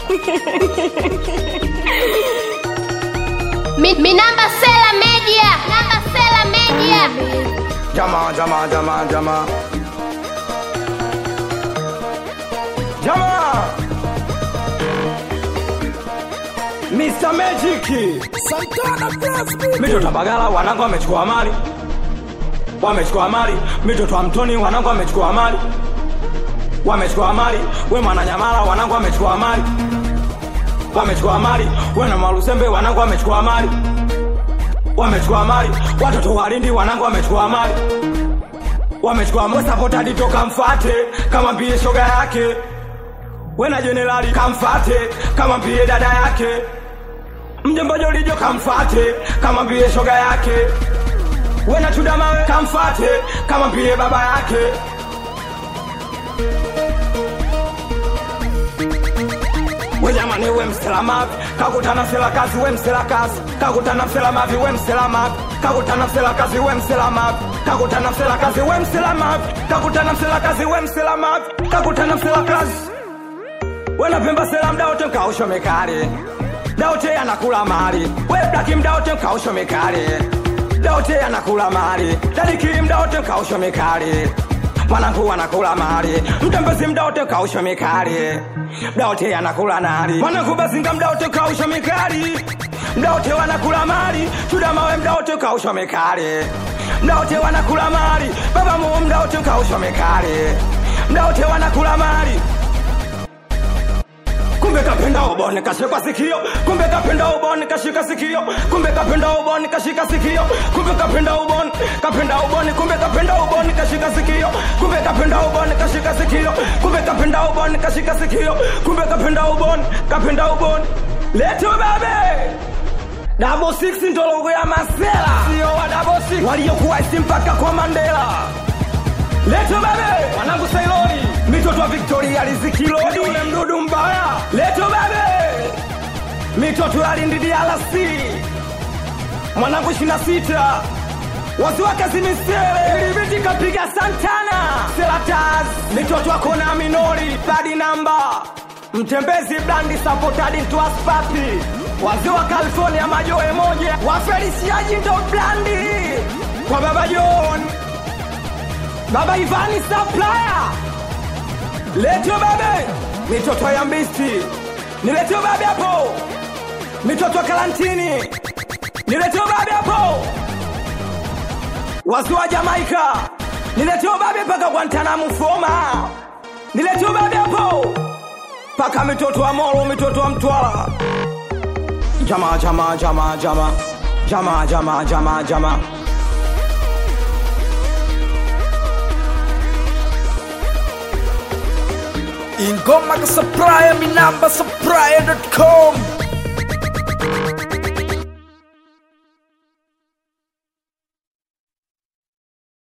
Mi, mi namba Sela Media, namba Sela Media. Jama, jama, jama, jama. Jama. Mr. Magic. Santana Blast Mitoto wa Bagala wanangu wamechukua mali. Wamechukua mali. Mitoto wa Mtoni wanangu wamechukua mali. Wamechukua mali. We Mwananyamala wanangu wamechukua mali. Wamechukua mali. We na Malusembe wanangu wamechukua mali. Wamechukua mali. Watoto wa Lindi wanangu wamechukua mali. Wamechukua mali. Sapota toka mfate kama mbie shoga yake. We na jenerali kamfate kama mbie dada yake. Mjomba Jolijo kamfate kama mbie shoga yake. Wena Chudamawe kamfate kama mbie baba yake. We jamani, we msela mavi kakutana msela kazi, we msela kazi kakutana msela mavi, we msela mavi kakutana msela kazi, we msela mavi kakutana msela kazi, we msela mavi kakutana msela kazi, we msela mavi kakutana msela kazi wena pemba sela mda wote mkausho mekali daote anakula mali we blaki mda wote mkausho mekali daote anakula mali dadikili mda wote mkausho mekali mwanangu anakula mali mtembezi mda wote mkausho mekali mda wote anakula nali mwanangu bazinga mda wote mkausho mekali mda wote wanakula mali chuda mawe mda wote mkausho mekali mda wote wanakula mali baba mu mda wote mkausho mekali mda wote wanakula mali kumbe kapenda ubone kashika sikio kumbe kapenda ubone kashika sikio kumbe kapenda ubone kashika sikio kumbe kapenda ubone kapenda ubone kumbe kapenda ubone kashika sikio kumbe kapenda ubone kashika sikio kumbe kapenda ubone kashika sikio kumbe kapenda ubone kapenda ubone leto babe Double six ndo logo ya Masela, sio wa double six waliokuwa isi mpaka kwa Mandela. Leto babe, wanangu Sailoni, mitoto wa Victoria Lizikilodi, ule mdudu mbaya. Leto babe, mitoto ya Lindi DRC, mwanangu 26 wazi wa kazi misele, ilibidi kapiga Santana, Selatas, mitoto wa kona minori, badi namba mtembezi blandi sapotadi tuaspapi wazee wa California majoe moja wafelisiaji ndo blandi kwa baba John Baba Ivani Supplier Letio babe Mitoto ya mbisti Niletio babe hapo Mitoto karantini Niletio babe hapo Wasu wa Jamaika Niletio babe paka Guantanamo Foma Niletio babe hapo Paka mitoto wa Moro mitoto wa Mtwara Jama jama jama jama Jama jama jama jama Ingoma ka supplier, mi namba supplier.com